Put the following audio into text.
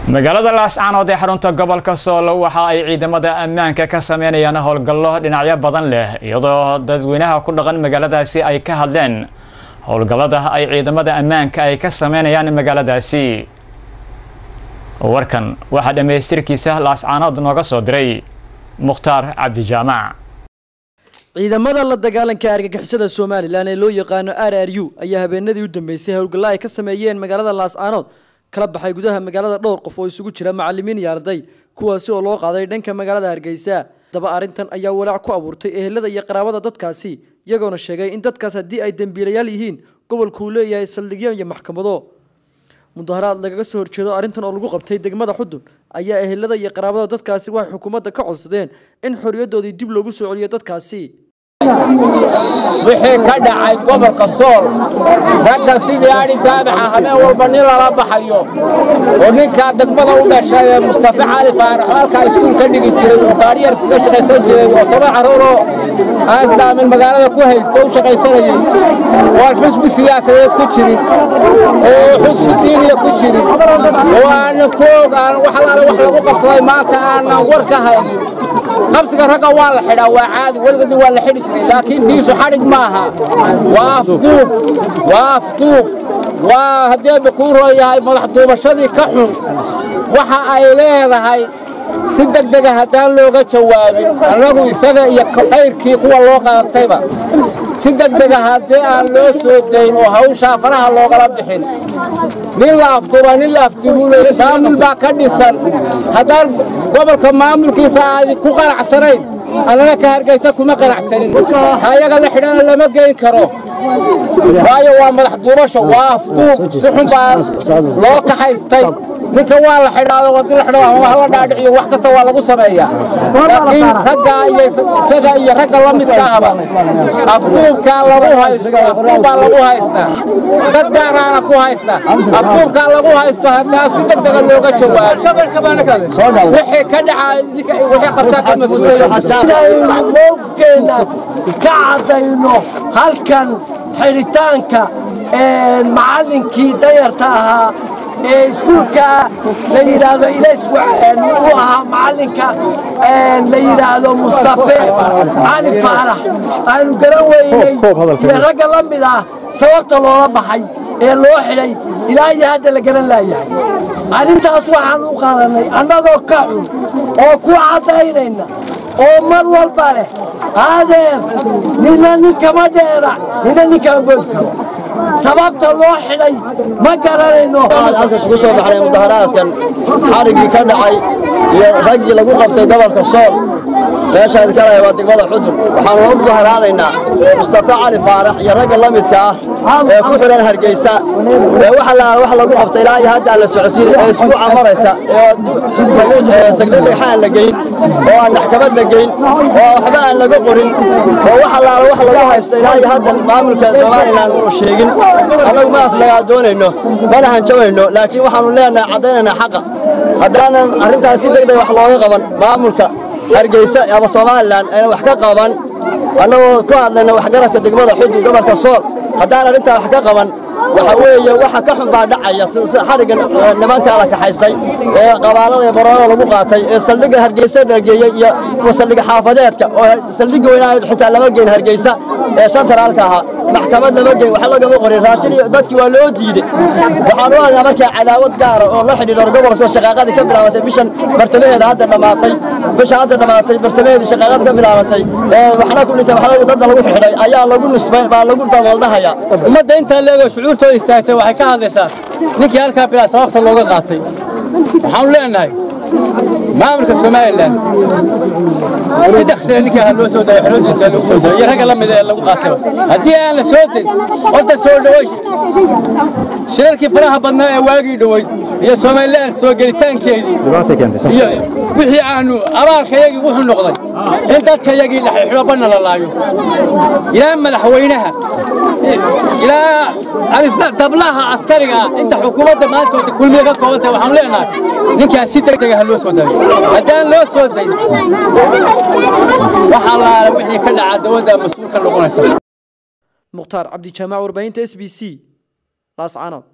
magaalada laascaanood ee xarunta gobolka sool waxa ay ciidamada ammaanka ka sameynayaan howlgallo dhinacyo badan leh iyadoo dadweynaha ku dhaqan magaaladaasi ay ka hadleen howlgallada ay ciidamada ammaanka ay ka sameynayaan magaaladaasi warkan waxaa dhammaystirkiisa laascaanood nooga soo diray mukhtaar cabdijaamac ciidamada la dagaalanka argagixisada somalilan ee loo yaqaano r r u ayaa habeenadii u dambeysay howlgallo ay ka sameeyeen magaalada laascaanood kala baxay gudaha magaalada dhowr qof oo isugu jira macalimiin iyo arday kuwaasi oo loo qaaday dhanka magaalada hargeysa daba arrintan ayaa walaac ku abuurtay ehelada iyo qaraabada dadkaasi iyagoona sheegay in dadkaas haddii ay dembiilayaal yihiin gobolku uu leeyahay saldhigyo iyo maxkamado mudaharaad lagaga soo horjeedo arrintan oo lagu qabtay degmada xudun ayaa ehelada iyo qaraabada dadkaasi waxay xukuumadda ka codsadeen in xorriyadoodii dib loogu soo celiyo dadkaasi wixii ka dhacay gobolka sool raggan sidii adhi daabaxa habeen walba nin lala baxayo oo ninkaa degmada u dhashay ee mustafa cali faarax oo halkaa iskuul ka dhigi jiray oo gaariyar kaga shaqaysan jiray oo toban carruuroo aan isdhaamin magaalada ku haysta u shaqaysanayay oo aan xusbi siyaasadeed ku jirin oo xusbi diiniya ku jirin oo aanan ku og aan wax alaale wax lagu qabsaday maanta aanan war ka haynin qabsiga ragga waa la xidhaa waa caadi weligoodii waa la xidhi jiray laakiin tiisu xadhig maaha waa afduub waa afduub waa haddeeba kuu rooyahay madax duubashadii ka xun waxa ay leedahay si degdega haddaan looga jawaabin annagu isaga iyo qayrkii kuwa loo qaatayba si degdega haddii aan loo soo dayn oo hawshaa faraha loogala bixin nin la afduuba nin la afduubuley maamul baa ka dhisan haddaan gobolka maamulkiisa aadi ku qanacsanayn annana ka hargaysa kuma qanacsanin hayaga la xidhana lama geyn karo waayo waa madax duubasho waa afduub si xun baa loo kaxaystay ninka waa la xidhaado wadii la xidho ama la dhaadhiciyo wax kasta waa lagu sameeyaa laakiin ragga iyo isaga iyo ragga la midka ahba afduubkaa lagu haysto afduubbaa lagu haystaa dad gaaraana ku haysta afduubkaa lagu haysto haddaan si degdega looga jawaabo wixii ka dhaca wixii qabtaa ka mas-uulayo mowqifkeena ka caddayno halkan xidhitaanka macallinkii dayarta ahaa ee iskuulka la yidhaahdo ilays u ahaa macallinka la yidhaahdo mustafe cali faarax aanu garan weynay iyo ragga la mid ah sababta loola baxay ee loo xidhay ilaa iyo hadda la garan laayahay arrintaas waxaan u qaadannay annagoo ka xun oo ku caddaynayna oo mar walba leh haadeer nina ninkama dheera nina ninkama bood karo sababta loo xidhay ma garanayno halka isugu soo baxnay mudaharaadkan xariggii ka dhacay iyo raggii lagu qabtay gobolka sool meeshaad ka lahay waa degmada xudun waxaanu u mudaharaadaynaa mustafa cali faarax iyo ragga la midka ah ee ku xidhan hargeysa ee waxa la wax lagu qabtay ilaa iyo hadda aan la socodsiin ee isbuuca maraysa ee sagda dhagxaan la geyn oo aan maxkamad la geyn oo waxba aan laga qorin oo wax allaala wax lagu haysto ilaa iyo hadda maamulka somalilan uu sheegin annagu ma aflagaa doonayno mana hanjabayno laakiin waxaanu leenahay caddaynaynaa xaqa haddaanan arrintaas si degdeg wax looga qaban maamulka hargeysa ama somalilan ayna wax ka qaban annagoo ku hadlayna waxgaradka degmada xudun gobolka sool haddaan arrintaa wax ka qaban waxa weeye waxa ka xun baa dhacaya sida xariggan nimankaa la kaxaystay ee qabaalada ee baroorada lagu qaatay ee saldhigga hargeysa dhageeyey iyo kuwa saldhigga xaafadeedka oo saldhigga weynaayd xitaa lama geyn hargeysa ee shantaraalka ahaa maxkamad lama geyn wax lagama qorin raashin iyo dadkii waa loo diidey waxaan u aragnaa markaa cadaawad gaara oo la xidhiidho gobolka shaqaaqadii ka bilaabatay bishan bartamaheeda hadda dhammaatay bisha hadda dhammaatay bartamaheedii shaqaaqada ka bilaabatay ee waxna ku dhintay waxna dadda lagu xidhay ayaa lagu nisbay baa lagu dabooldahayaa ummadda intaa leego shucuurtooda istaagtay waxay ka hadlaysaa ninkii halkaa bilaa sababta looga qaatay waxaanu leenahay maamulka somalilan saddex sane ninkaa ha loo soo dayo xorodiisa lagu soo dayo iyo ragga la mida ee lagu qaatayba haddii aan la soo dayn horta soo dhaway shirarkii faraha badnaa ee waagii dhoweyd iyo somalilan soo gelitaankeedii iyo wixii aanu abaalkayagii wuxuu noqday in dadkayagii la xidho banna la laayo ilaa madaxweynaha ilaa dablaha askariga ah inta xukuumadda maantooda kulmiya ka kooban tahay waxaanu leenahay ninkaas si degdega ha loo soo dayo haddaan loo soo dayn waxaa laala wixii ka dhaca dowladda mas-uul ka noqonaysa mukhtaar cabdijaamac warbaahinta s b c laascaanood